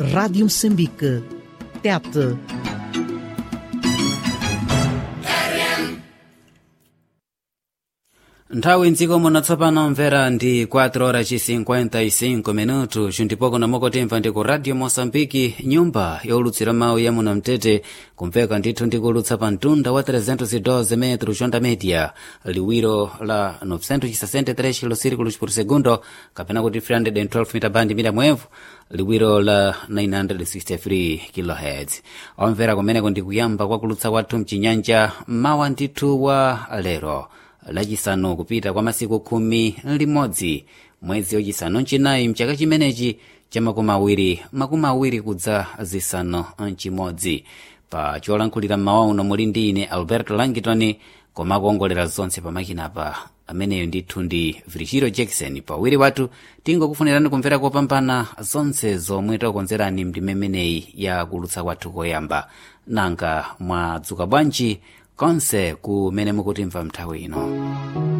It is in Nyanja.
Rádio Moçambique. Tete. nthawi mdziko muno tsopano mvera ndi 4 horas ci 55 minuto cintipoko namokotemva ndi ku radio moçambike nyumba yowulutsira mawu ya muno mtete kumveka ndithu ndikulutsa pa mtunda wa 312 metro jonda media liwiro la 963 kilosirikulos por segundo kapena kuti 312 mita bandi mita mwevu liwiro la 963 kilohertz omvera kumeneko ndi kuyamba kwakulutsa kwathu mchinyanja mawa ndithu wa lero lachisanu kupita kwa masiku khumi limodzi mwezi wachisanu mchinayi mchaka chimenechi cha makumi awiri makumi awiri kudza zisanu mchimodzi pa cholankhulira mmawa uno muli ndi ine alberto langitoni koma kuongolera zonse pamakinapa ameneyo ndithu ndi virgilio jackson pawiri wathu tingokufunirani kumvera kopambana zonse zomwe takukonzerani mdimemeneyi ya kulutsa kwathu koyamba nanga mwadzuka bwanji konse kumene mukutimva mnthawi ino